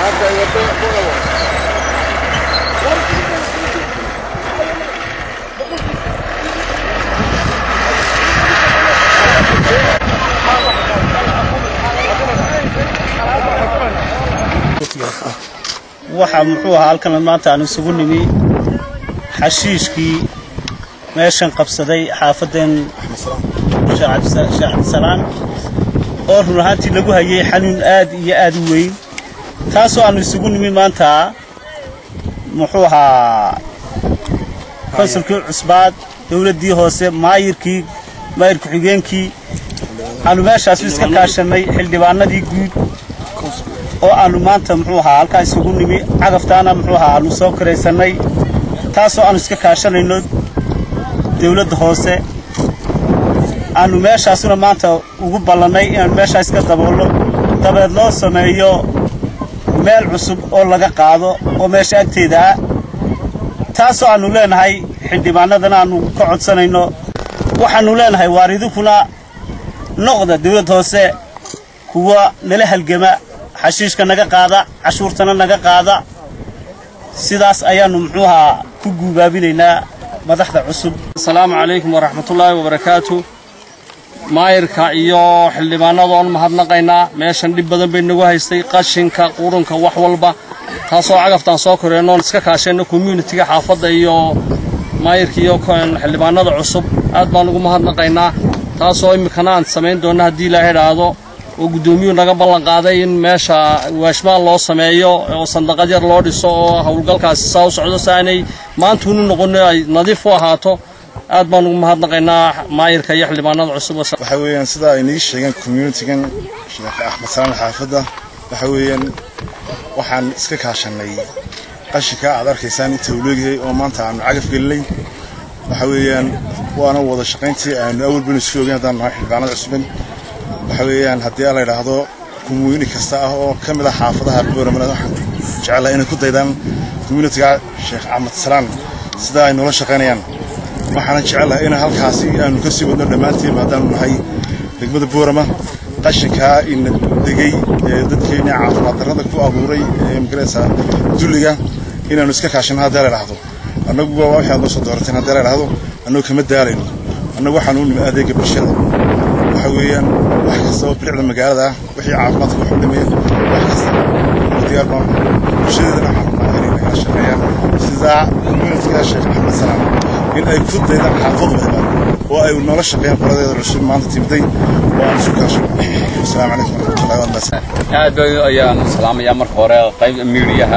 waxaa muxuu ahaa halkan maanta aan isugu nimi xashiishkii meeshan qabsaday xaafadeen sheekh cabdisalaan oo run ahaantii lagu hayay xanuun aad iyo aad u weyn taasoo aanu isugu nimi maanta muxuu ahaa konsulkii cusbaad dowladdii hoose maayirkii maayir ku-xigeenkii aanu meeshaasu iska kaashannay xildhibaanadii guud oo aanu maanta muxuu ahaa halkaa isugu nimi cagaftaana muxuu ahaa aanu soo karaysannay taasoo aanu iska kaashanayno dawladda hoose aanu meeshaasuna maanta ugu ballannay inaanu meeshaa iska daboolno dabeed loo sameeyo meel cusub oo laga qaado oo meesha agteeda ah taasoo aanu leenahay xildhibaanadana aanu ka codsanayno waxaannu leenahay waaridinkuna noqda dawladda hoose kuwa nala halgama xashiishka naga qaada cashuurtana naga qaada sidaas ayaannu muxuu ahaa ku guubaabinaynaa madaxda cusub asalaamu calaykum waraxmatullaahi wabarakaatu maayirka iyo xildhibaanadoon mahadnaqaynaa meeshan dhib badan bay nagu haystay qashinka qurunka wax walba taasoo cagaftaan soo koreennoon iska kaashayno communitiga xaafadda iyo maayirka iyo xildhibaanada cusub aad baan ugu mahadnaqaynaa taasoo iminkana aan samayn doonna haddii ilaaha idhaahdo oo guddoomiyuhu naga ballan qaaday in meesha waashmaan loo sameeyo oo sandaqad yar loo dhiso oo howlgalkaasi saa u socdo si aanay maantuunu noqono ay nadiif u ahaato aad baan ugu mahadnaqaynaa maayirka iyo xildhibaanada cusub waxa weeyaan sida ay nii sheegeen communitigan sheekh axmed salaan xaafadda waxa weeyaan waxaan iska kaashannay qashinka aad arkaysaan inta uu leegyahay oo maanta aanu cagaf gelinay waxa weeyaan waana wada shaqayntii aanu awal banu isku ogeyn haddaan nahay xildhibaanada cusban waxa weeyaan haddii la yidhaahdo community kasta ah oo ka mid ah xaafadaha booramana waxaan jecelahay inay ku daydaan communitiga sheekh axmed salaan sida ay noola shaqaynayaan waxaana jecelahay in halkaasi aanu ka sii wadno dhammaantiin haddaanu nahay degmada boorama qashinkaa ina degay ee dadkeenna caafimaad darrada ku abuuray ee magaraysa dulliga inaanu iska kaashano haddii la yidhaahdo annagu waa waxay aad noo soo doorateen haddii la yidhaahdo annagu kama daalayno annagu waxaanu u nimi adeega bulshada waxa weeyaan wax kasta oo bilicda magaalada ah wixii caafimaadka wax u dhameeya wax kasta diyaar baan bulshadeedana waxaan rabnaa inay nagala shaqeeyaan sida communitiga sheekh axmed salaam in ay ku daydaan xaafadooda oo ay noola shaqeeyaan qoladeeda cusub maanta timday oo aan isu kaashano asalaamu calaykum waraxmatullahi wabarakatu aad bay ayaan salaamayaa marka hore qayb miidiyaha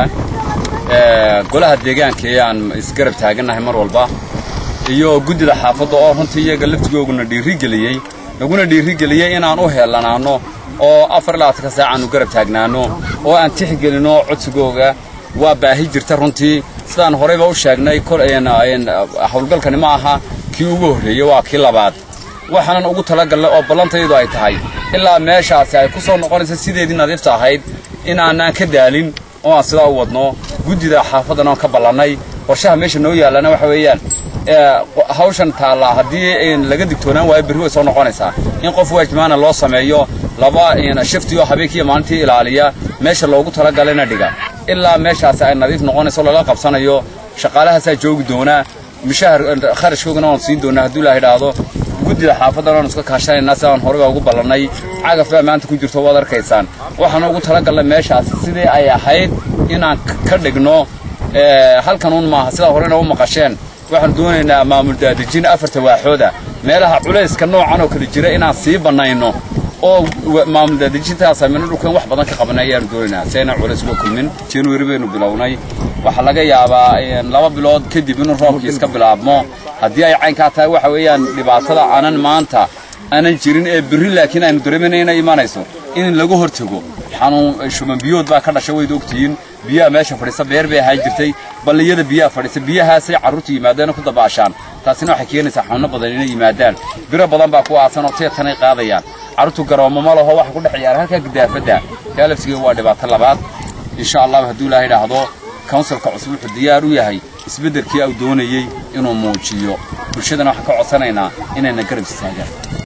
golaha deegaanka ee aan isgarab taagannahay mar walba iyo guddida xaafadda oo runtii iyaga laftigooguna dhiirigeliyey naguna dhiirigeliyey inaan u heelanaanno oo afar ilaatanka saac aanu garab taagnaanno oo aan tixgelinno codsigooga waa baahi jirta runtii sidaan horeyba u sheegnay howlgalkani ma aha kii ugu horreeyey waa kii labaad waxaanan ugu talagallay oo ballantaydu ay tahay ilaa meeshaasi ay ku soo noqonaysa sideedii nadiifta ahayd in aanaan ka daalin oo aan sidaa u wadno guddida xaafaddan oon ka ballannay qorshaha meesha noo yaallana waxa weeyaan hawshan taallaa haddii laga digtoonaan waayo berri way soo noqonaysaa in qof waajmaana loo sameeyo laba shifti oo habeenkiiyo maalintii ilaaliya meesha loogu talagalayna dhiga ilaa meeshaasi ay nadiif noqonayso lala qabsanayo shaqaalahaasaa joogi doonaa mishahar kharashkoogana waan siin doonaa hadduu ilaah idhaahdo guddida xaafaddan oon iska kaashanaynaa sidaan horeba ugu ballannay cagaf baa maanta ku jirto waad arkaysaan waxaana ugu talagallay meeshaasi sidii ay ahayd inaan ka dhigno halkanuun maaha sidaa horena u maqasheen waxaanu doonaynaa maamul daadejin afarta waaxooda meelaha culayska noocan oo kale jira inaan sii bannayno oo maamul daadejintaas amino dhulkan wax badan ka qabanay ayaanu doonaynaa si ayna culays uga kulmin january baynu bilownay waxaa laga yaabaa laba bilood kadib inuu roobkii iska bilaabmo haddii ay caynkaa tahay waxa weeyaan dhibaatada aanan maanta aanan jirin ee berri laakiin aynu dareemayna inay imanayso in laga hortago xanuun shuman biyood baa ka dhasha wayd ogtihiin biyaha meesha fadhiisa beer bay ahaan jirtay balliyada biyaha fadhiisa biyahaasay carruurtu yimaadeen ku dabaashaan taasina waxay keenaysaa xanuuno badan inay yimaadaan biro badan baa ku aasan oo teetanay qaadayaan carruurtu garoomo ma laho waxa ku dhex ciyaara halkaa gidaafadda kaa laftigeeda waa dhibaato labaad insha allahu hadduu ilaaha idhaahdo counsilka cusub wuxuu diyaar u yahay isbeddelkii uu doonayey inuu muujiyo bulshadana waxaan ka codsanaynaa inayna garab istaagaan